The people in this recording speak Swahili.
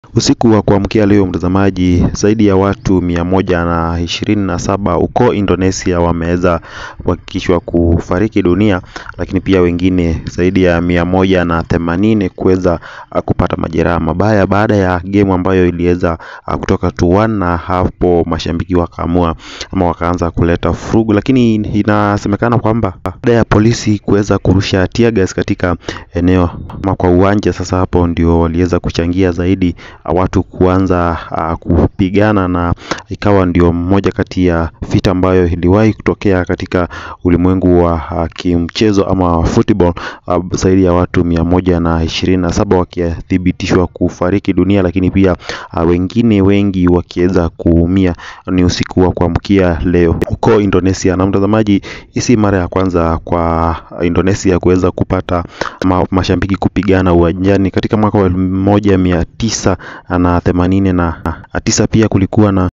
Usiku wa kuamkia leo mtazamaji, zaidi ya watu mia moja na ishirini na saba huko Indonesia wameweza kuhakikishwa kufariki dunia, lakini pia wengine zaidi ya mia moja na themanini kuweza kupata majeraha mabaya baada ya game ambayo iliweza kutoka 2-1 na hapo mashabiki wakaamua ama wakaanza kuleta furugu, lakini inasemekana kwamba baada ya polisi kuweza kurusha tear gas katika eneo ama kwa uwanja, sasa hapo ndio waliweza kuchangia zaidi watu kuanza uh, kupigana na ikawa ndio mmoja kati ya vita ambayo iliwahi kutokea katika ulimwengu wa uh, kimchezo ama football uh, zaidi ya watu mia moja na ishirini na saba wakithibitishwa kufariki dunia, lakini pia uh, wengine wengi wakiweza kuumia. Ni usiku wa kuamkia leo huko Indonesia. Na mtazamaji, hii si mara ya kwanza kwa Indonesia kuweza kupata ma, mashabiki kupigana uwanjani. Katika mwaka wa elfu moja mia tisa na themanini na tisa pia kulikuwa na